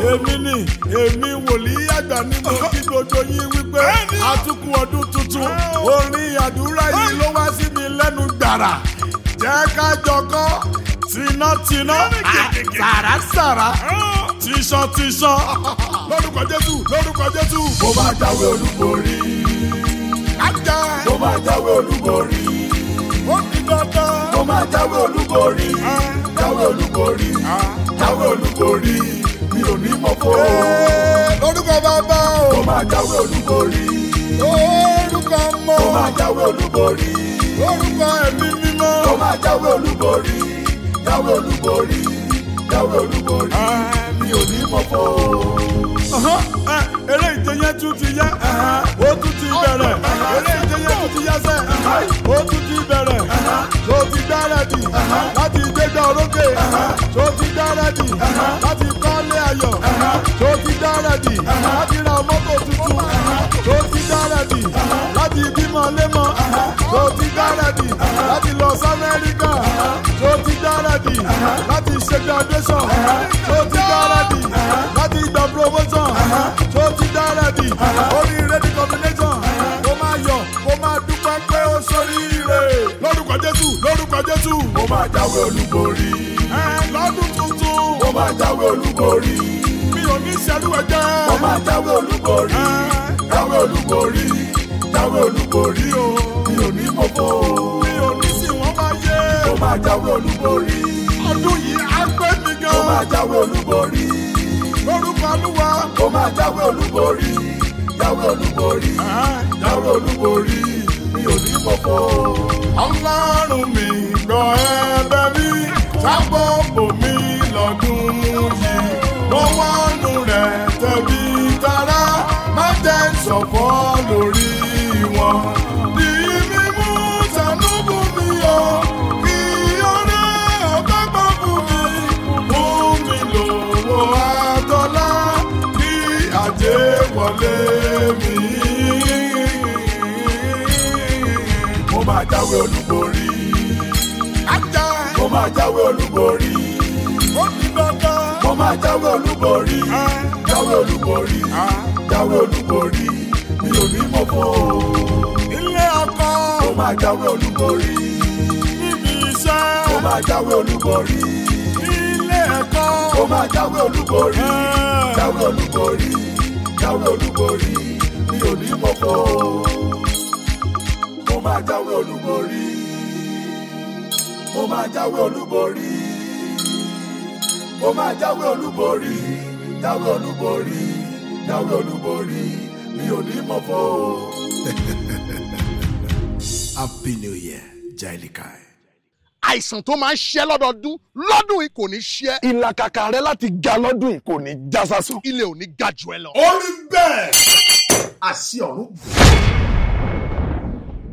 èmi ni èmi wòlíì àgbà ni mo kí gbogbo yín wípé àtúkù ọdún tuntun orin àdúrà yìí ló wá sí mi lẹ́nu gbàrà jẹ́ ká jọkọ́ tinátiná sàràsàrà tíṣan tíṣan lórúkọ jésù lórúkọ jésù. mo máa jáwé olúborí ajá mo máa jáwé olúborí ó di dandan. mo máa jáwé olúborí jáwé olúborí jáwé olúborí mi ò ní mọ̀ fó Ee, lórúkọ bàbá mo o máa jáwé olúborí lórúkọ mọ mo máa jáwé olúborí lórúkọ ẹ̀mí mímọ́. mo máa jáwé olúborí jáwé olúborí jáwé olúborí mi ò ní mọ̀ fó Ọ̀hán, ẹ, eré ìje yẹn tún ti yá ó tún ti bẹ̀rẹ̀ eré ìje yẹn tún ti yá sẹ́ ó tún ti bẹ̀rẹ̀ tó ti gbáradì láti gbégbá orókè tó ti gbáradì láti kọ́lé ayọ̀ tó ti gbáradì láti ra mọ́tò tuntun tó ti gbáradì láti bímọ lémọ tó ti gbáradì láti lọ sí Amẹ́ríkà tó ti gbáradì láti ṣe graduation tó ti gbáradì láti gba promotion tó ti gbáradì oríire ní combination kó máa yọ̀ kó máa dúpẹ́ pé ó ṣoríire lórúkọ Jésù lórúkọ Jésù mo máa jáwé olúborí ẹ lọ́dún tuntun mo máa jáwé olúborí mi ò ní ṣerú ẹ̀jẹ̀ mo máa jáwé olúborí jáwé olúborí jáwé olúborí o mi ò ní mọ̀ fó mi ò ní sì wọ́n máa yé mo máa jáwé olúborí ọdún yìí á pé mi mo máa gan jáwé olúborí lórúkọ Olúwa. mo máa jáwé olúborí jáwé olúborí jáwé olúborí mi ò ní mọ̀ fó ọlọ́run mi gbọ́ ẹ̀bẹ̀ mi sábọ̀ bò mí lọ́dún yìí lọ́wọ́ nù rẹ̀ tẹ̀bí tara má jẹ́ ṣọ̀fọ̀ lórí wọn. Di mímú sànúbù mi o, kí ọ̀rẹ́ ọ̀gá gbọ́ fún mi. Mú mi lówó àtọ́lá, kí àjẹ́ wọlé mi. mo máa jáwé olúborí Ajá mo máa jáwé olúborí ó ti dandan. mo máa jáwé olúborí jáwé olúborí jáwé olúborí mi ò ní mọ̀ fó ilé ọkọ mo máa jáwé olúborí níbi iṣẹ́ mo máa jáwé olúborí ilé ẹ̀kọ́ mo máa jáwé olúborí jáwé olúborí jáwé olúborí mi ò ní mọ̀ fó mo máa jáwé olúborí mo máa jáwé olúborí mo máa jáwé olúborí jáwé olúborí jáwé olúborí mi ò ní mọ̀ fó. Happy New Year, Jailikai. àìsàn tó máa ń ṣẹ́ lọ́dọọdún lọ́dún yìí kò ní ṣẹ́ ìlàkàkà rẹ láti ga lọ́dún yìí kò ní já sásán. ilé ò ní ga jù ẹ lọ. ó rí bẹ́ẹ̀. àṣì ọ̀run gùn.